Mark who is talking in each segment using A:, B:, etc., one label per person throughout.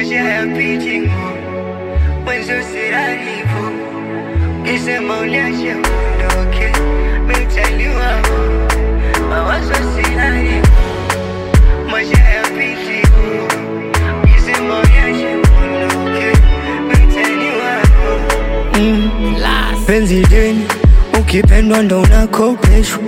A: maisha hayapiti mwenzo siraribu kisema uniache uondoke mitaliwa mawazo siraribu maisha hayapiti kisema uniache uondoke mitaliwa penzi deni ukipendwa ndo unakopeshwa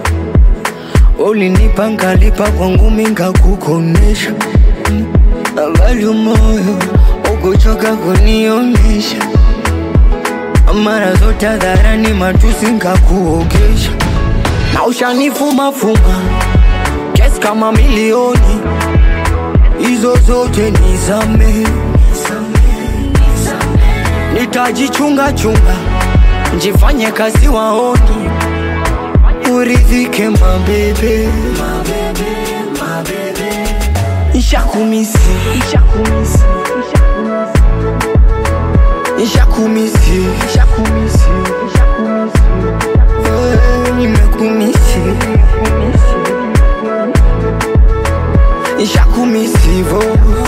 A: ulinipa nkalipa kwangu minga kukonesha bali moyo ukuchoka kunionesha mara zote hadharani matusi nkakuogesha na ushanifumafuma kesi kama milioni hizo zote nizame nitajichunga chunga njifanye kazi waoni uridhike mabebe Ishakumisi Ishakumisi Ishakumisi Ishakumisi Eh, Nimekumisi Ishakumisi vo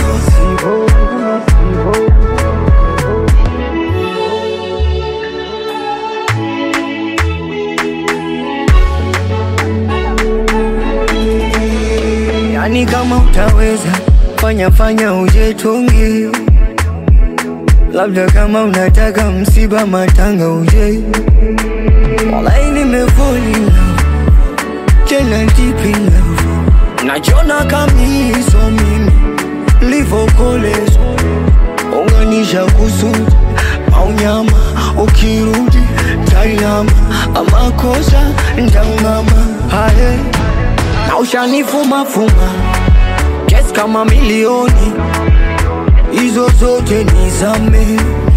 A: Yani kama utaweza fanya fanya ujetungi, labda kama unataka msiba matanga uje. Walai nimefall in love, tena deep in love, najona kamiso mimi livokolezwa unganisha kusudi au nyama, ukirudi tainama, amakosa ntaungama haye na ushanifumafuma kesi kama milioni hizo zote nizame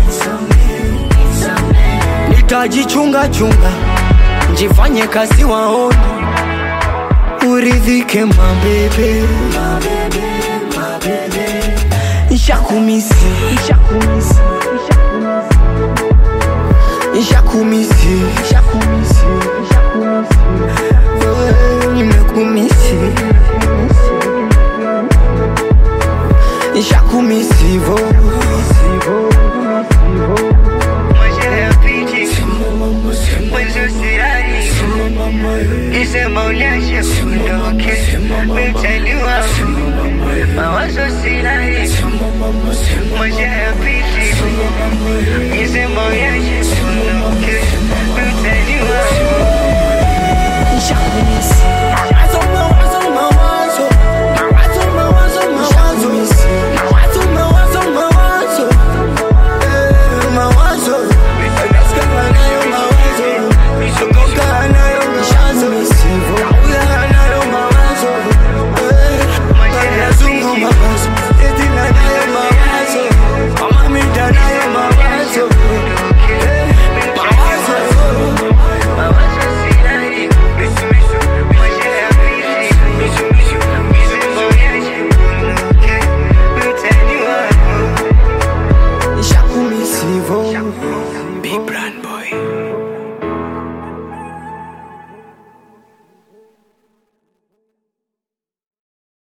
A: nitajichunga chunga njifanye kazi waoni uridhike mabebe Ishakumisi Ishakumisi Ishakumisi Ishakumisi Eh, Nimekumisi Ishakumisi vo Maisha hayapiti mwenzo sirari Kisema uniache uondoke Mitaliwa mawazo sirari Maisha hayapiti Kisema uniache uondoke Mitaliwa
B: Ishakumisi